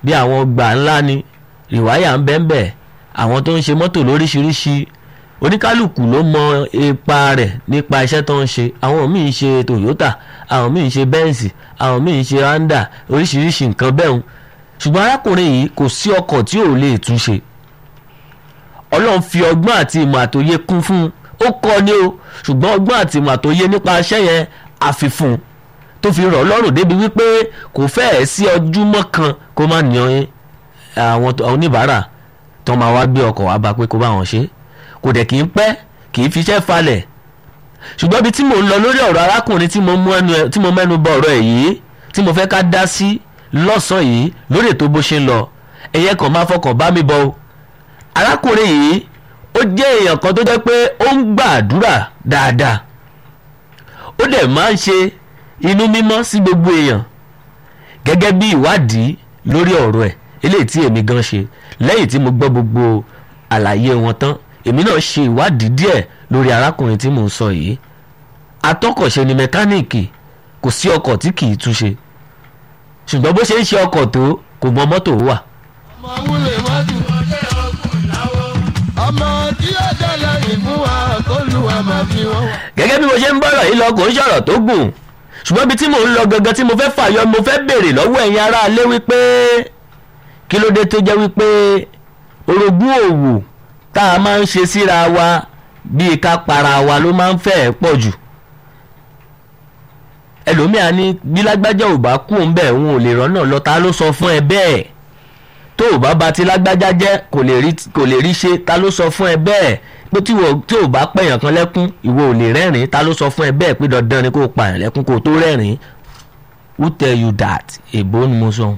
bí àwọn ọgbà ńlá ni rìwáyà ń bẹ́ẹ̀ bẹ́ẹ̀ àwọn tó ń ṣe mọ́tò lóríṣiríṣi oníkálukú ló mọ ipa rẹ̀ nípa iṣẹ́ tó ń ṣe àwọn míì ń ṣe Toyota àwọn míì ń ṣe Benz àwọn míì ń ṣe Honda oríṣiríṣi nǹkan bẹ́ẹ̀ ń ṣùgbọ́n arákùnrin yìí kò sí ọkọ̀ tí ò lè túnṣe Ọlọ́run fi ọgbọ́n àti ìmọ̀ àtòye kún fún un ó kọ́ ni o ṣùgbọ́n ọgbọ́n àti ìmọ̀ àtòye nípa iṣẹ́ yẹn àfifún tó fi rọ̀ lọ́rùn débi wípé kò fẹ́ẹ̀ sí ọjúmọ́ kan kó má ní àwọn oníbàárà tó máa wá gbé ọkọ̀ wá bá pé kó bá wọn ṣe kò dẹ̀ kì í pẹ́ kì í fiṣẹ́ falẹ̀ ṣùgbọ́n ibi tí mò ń lọ lórí ọ̀rọ̀ arákùnrin tí mo mẹ́nu bọ ọ̀rọ̀ ẹ̀ yìí tí mo fẹ́ ká dá sí lọ́sàn-án yìí lórí ètò bó ṣe ń lọ ẹ̀yẹ kan máa fọkàn bá mi bọ o arákùnrin yìí ó jẹ́ èèyàn kan tó jẹ́ pé ó ń gbàdúrà dáadáa ó dẹ̀ máa ń ṣe inú mímọ́ sí gbogbo èèyàn gẹ́gẹ́ bí ìwádìí lórí ọ̀rọ̀ ẹ̀ eléyìí tí èmi gan ṣe lẹ́yìn tí mo gbọ́ gbogbo àlàyé wọn tán èmi náà ṣe ìwádìí díẹ̀ lórí arákùnrin tí mò ń sọ yìí atọ́kọ̀ṣe ni mẹkáníìkì kò sí ọkọ̀ tí kì í túnṣe ṣùgbọ́n bó ṣe ń ṣe ọkọ̀ tó kò mọ mọ́tò wà. ọmọ wúlò mọ́tò ọmọ tí ó dẹ́lẹ̀ ìfún wa kó lu àmà fi wọ́n. gẹ́gẹ́ bí mo ṣe ń bọ̀rọ̀ yìí lọ kò ń ṣọ̀rọ̀ tó gùn ṣùgbọ́n ibi tí mò ń lọ gangan tí mo fẹ́ fàyọ mo fẹ́ béèrè lọ́wọ́ ẹ̀yin aráalé wípé kí ló dé tó jẹ́ wípé orogún òwò tá a máa ń ṣe síra wa bíi ká para wa ló máa ń fẹ́ pọ̀ jù ẹlòmíà ní bí lágbájá ò bá kú òun bẹ́ẹ̀ òun ò lè rọ́nà lọ ta ló sọ fún ẹ bẹ́ẹ̀ tó ò bá ba ti lágbájá jẹ́ kò lè rí kò lè rí ṣe ta ló sọ fún ẹ bẹ́ẹ̀ pé tí wò tí ò bá pẹ̀yàn kan lẹ́kún ìwọ ò lè rẹ́rìn ta ló sọ fún ẹ bẹ́ẹ̀ pé dandan ni kò pààyàn lẹ́kún kò tó rẹ́rìn who tell you that èbó ni mo sọ.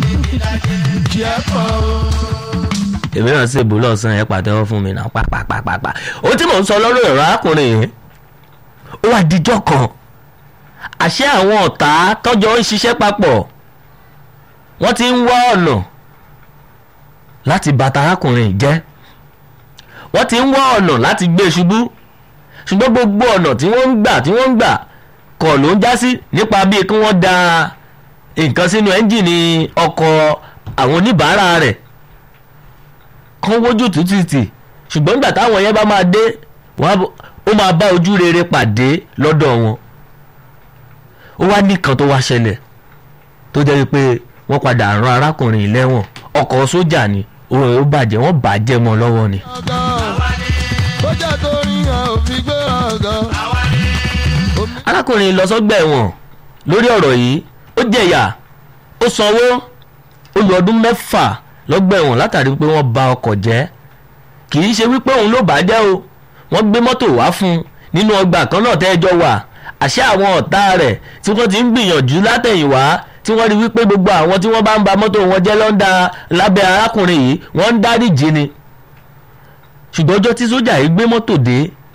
kí ẹ kọ́ o. èmi náà ṣèbó lọ́sàn-án ẹ̀ pàtẹ́wọ́ fún mi náà pàpàpàpàpà ó tí mò ń sọ lọ́rọ̀ ẹ̀rọ arákùnrin yìí ó wà díjọ́ kan àṣé àwọn ọ̀tá tọ́jọ́ ń ṣiṣẹ́ papọ̀ wọ́n ti ń wá ọ̀nà láti bàtà arákùnrin jẹ́ wọ́n ti ń wá ọ̀nà láti gbé e ṣubú ṣùgbọ́n gbogbo ọ̀nà tí wọ́n ń gbà tí wọ́n ń gbà kọ̀ ló ń já sí nípa bíi kí wọ́n da nǹkan sínú ẹ́ńjìnì ọkọ̀ àwọn oníbàárà rẹ̀ kán wójú tútìtì ṣùgbọ́n nígbà táwọn yẹn bá máa dé ó máa bá ojú rere pàdé lọ́dọ̀ wọn ó wá nìkan tó wá ṣẹlẹ̀ tó jẹ́ pé wọ́n padà rán arákùnrin lẹ́wọ̀n ọkọ̀ sójà ni òun ò bàjẹ́ wọ́n bàjẹ́ mọ́ lọ́wọ́ ni. bójá tó rí hàn òfin gbé ọ̀gán. arákùnrin lọ sọ́gbà ẹ̀wọ̀n lórí ọ̀rọ̀ yìí ó jẹ̀yà ó sanwó ó lò ọdún mẹ́fà lọ́gbà ẹ̀wọ̀n látàrí pé wọ́n ba ọkọ̀ jẹ́ kì í ṣe wípé òun ló bàjẹ́ o wọ́n gbé mọ́tò wá fún un nínú ọgbà kan náà tẹ́jọ́ wà àṣẹ àwọn ọ̀tá rẹ̀ tí wọ́n ti ń gbìyànjú látẹ̀yìnwá tí wọ́n rí wípé gbogbo àwọn tí wọ́n bá ń ba mọ́tò wọn jẹ́ lọ́ńdà lábẹ́ arákùnrin yìí wọ́n ń dáríjì ni ṣùgbọ́n ọjọ́ tí sójà yìí gbé mọ́tò dé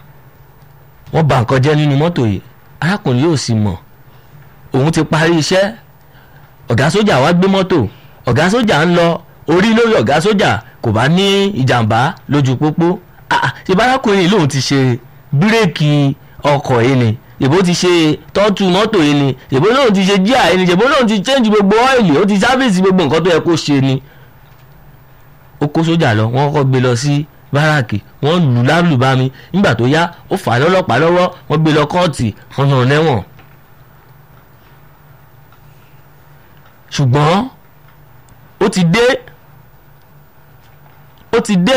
wọ́n bà nǹkan jẹ́ nínú mọ́tò yìí arákùnrin yóò sì mọ̀ òun ti parí iṣẹ́ ọ̀gá sójà wá gbé mọ́tò ọ̀gá sójà ń lọ orí lórí ọ̀gá sójà kò bá ní ìjàmbá lójú pópó ṣe bárakùnrin yìí lòun ti ṣe bírèkì ọkọ̀ yìí ni ìbò ti ṣe tọ́tù mọ́tò yìí ni ìbò lóun ti ṣe jíà yìí ni ìbò lóun ti change gbogbo ọ́ìlì ó ti sáfíìsì gbogbo nǹkan tó yẹ kó ṣe ni. ó kó sójà lọ wọ́n kọ́ gbé lọ sí báràkì wọ́n lù lálùbami nígbà tó yá ó fà á lọ́lọ́pàá lọ́wọ́ wọ́n gbé lọ kóòtù wọ́n nà lẹ́wọ̀n. ṣùgbọ́n ó ti dé ó ti dé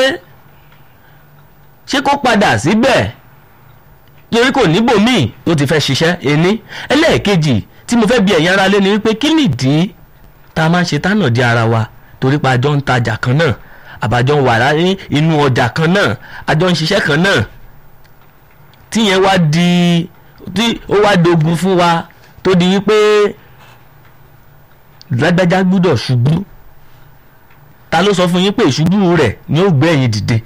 ṣé kó padà síbẹ̀ torí kò níbòmíì tó ti fẹ́ ṣiṣẹ́ ení ẹlẹ́ẹ̀kejì tí mo fẹ́ bi ẹ̀yin ara lé ni wípé kí nìdí tá a máa ń ṣe tánà di ara wa torí pa àjọ ń tajà kan náà àbájọ ń wà ní inú ọjà kan náà àjọ ń ṣiṣẹ́ kan náà tíyẹn wá di tí ó wá dogun fún wa tó di wípé lágbájá gbúdọ̀ ṣubú ta ló sọ fún yín pé ìṣubú rẹ̀ ni ó gbé ẹ̀yin dìde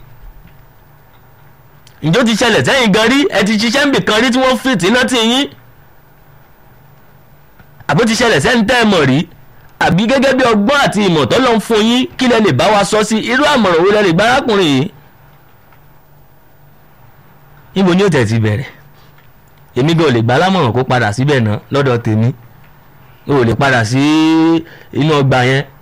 ǹjọ́ ti ṣẹlẹ̀ sẹ́yìn gan rí ẹ ti ṣiṣẹ́ níbì kan rí tí wọ́n fìtì iná tì yín àbó ti ṣẹlẹ̀ sẹ́yìn tẹ́ ẹ mọ̀ rí àbí gẹ́gẹ́ bí ọgbọ́n àti ìmọ̀ tó lọ́n fún yín kí lẹ lè bá wa sọ sí irú àmọ̀ràn wo lẹ lè gba arákùnrin yìí. níbo ni ó tẹ̀ ti bẹ̀rẹ̀ èmi gan ò lè gbà lámọ̀ràn kó padà síbẹ̀ náà lọ́dọ̀ tèmi o ò lè padà sí inú ọgbà yẹn